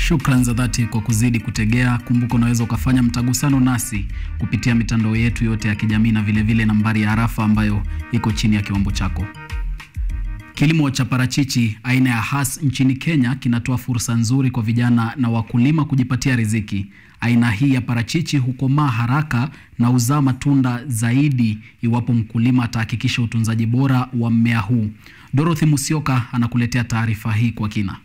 Shukran za dhati kwa kuzidi kutegea. Kumbuka unaweza ukafanya mtagusano nasi kupitia mitandao yetu yote ya kijamii na vilevile vile nambari ya arafa ambayo iko chini ya kiwambo chako. Kilimo cha parachichi aina ya Hass nchini Kenya kinatoa fursa nzuri kwa vijana na wakulima kujipatia riziki. Aina hii ya parachichi hukomaa haraka na huzaa matunda zaidi iwapo mkulima atahakikisha utunzaji bora wa mmea huu. Dorothy Musioka anakuletea taarifa hii kwa kina.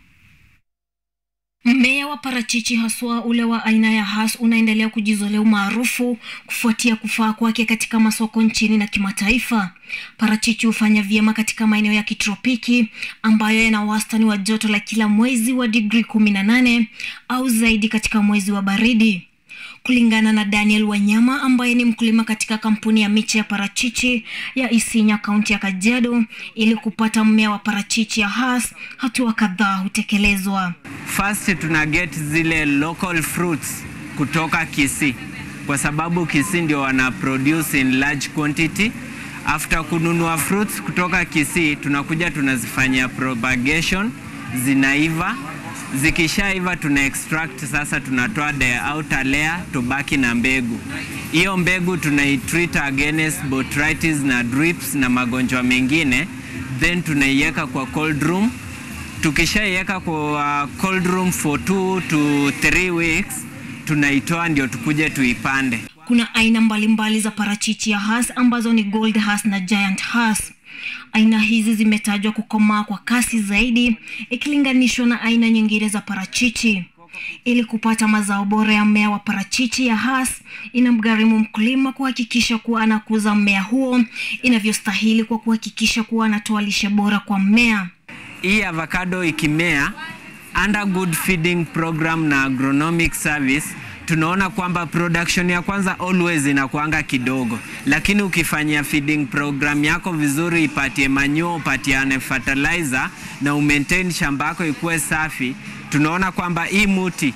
Mmea wa parachichi haswa ule wa aina ya Hass unaendelea kujizolea umaarufu kufuatia kufaa kwake katika masoko nchini na kimataifa. Parachichi hufanya vyema katika maeneo ya kitropiki ambayo yana wastani wa joto la kila mwezi wa digrii kumi na nane au zaidi katika mwezi wa baridi. Kulingana na Daniel Wanyama ambaye ni mkulima katika kampuni ya miche ya parachichi ya Isinya kaunti ya Kajiado, ili kupata mmea wa parachichi ya Hass, hatua kadhaa hutekelezwa. First tuna get zile local fruits kutoka Kisii kwa sababu Kisii ndio wana produce in large quantity. After kununua fruits kutoka Kisii, tunakuja tunazifanyia propagation, zinaiva zikishaiva tuna extract sasa, tunatoa the outer layer, tubaki na mbegu. Hiyo mbegu tunaitreat against botrytis na drips na magonjwa mengine, then tunaiweka kwa cold room. Tukishaiweka kwa cold room for 2 to 3 weeks, tunaitoa ndio tukuje tuipande. Kuna aina mbalimbali mbali za parachichi ya Hass ambazo ni Gold Hass na Giant Hass. Aina hizi zimetajwa kukomaa kwa kasi zaidi ikilinganishwa na aina nyingine za parachichi. Ili kupata mazao bora ya mmea wa parachichi ya Hass, inamgharimu mkulima kuhakikisha kuwa anakuza mmea huo inavyostahili kwa kuhakikisha kuwa anatoa lishe bora kwa mmea. Hii avocado ikimea under good feeding program na agronomic service tunaona kwamba production ya kwanza always inakuanga kidogo, lakini ukifanyia feeding program yako vizuri, ipatie manure, upatiane fertilizer na umaintain shamba yako ikuwe safi, tunaona kwamba hii muti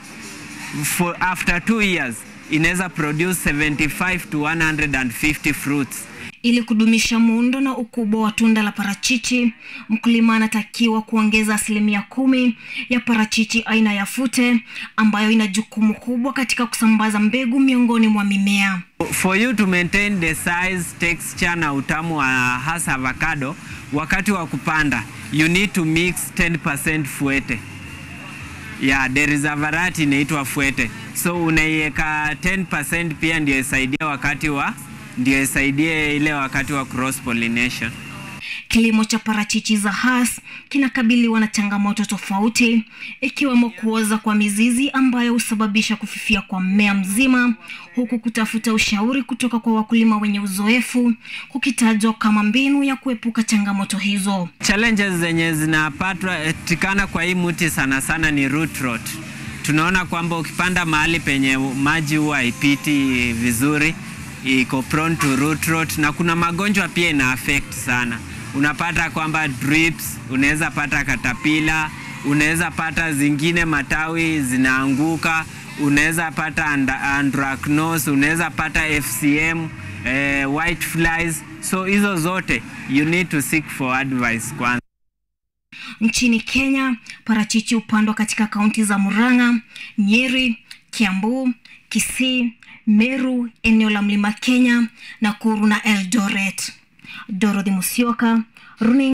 for after two years inaweza produce 75 to 150 fruits. Ili kudumisha muundo na ukubwa wa tunda la parachichi, mkulima anatakiwa kuongeza asilimia kumi ya parachichi aina ya fute ambayo ina jukumu kubwa katika kusambaza mbegu miongoni mwa mimea. For you to maintain the size, texture na utamu wa Hass avocado, wakati wa kupanda you need to mix 10% fuete. Yeah, there is a variety inaitwa fuete, so unaiweka 10% pia ndio isaidia wakati wa ndio isaidie ile wakati wa cross pollination. Kilimo cha parachichi za Hass kinakabiliwa na changamoto tofauti ikiwemo kuoza kwa mizizi ambayo husababisha kufifia kwa mmea mzima, huku kutafuta ushauri kutoka kwa wakulima wenye uzoefu kukitajwa kama mbinu ya kuepuka changamoto hizo. Challenges zenye zinapatikana kwa hii mti sana sana ni root rot. Tunaona kwamba ukipanda mahali penye maji huwa haipiti vizuri iko prone to root rot, na kuna magonjwa pia ina affect sana. Unapata kwamba drips, unaweza pata katapila, unaweza pata zingine matawi zinaanguka, unaweza pata anthracnose, unaweza pata FCM, eh, white flies. So hizo zote you need to seek for advice kwanza. Nchini Kenya, parachichi hupandwa katika kaunti za Murang'a, Nyeri, Kiambu, Kisii, Meru, eneo la Mlima Kenya, Nakuru na Eldoret. Dorothy Musioka, Runinga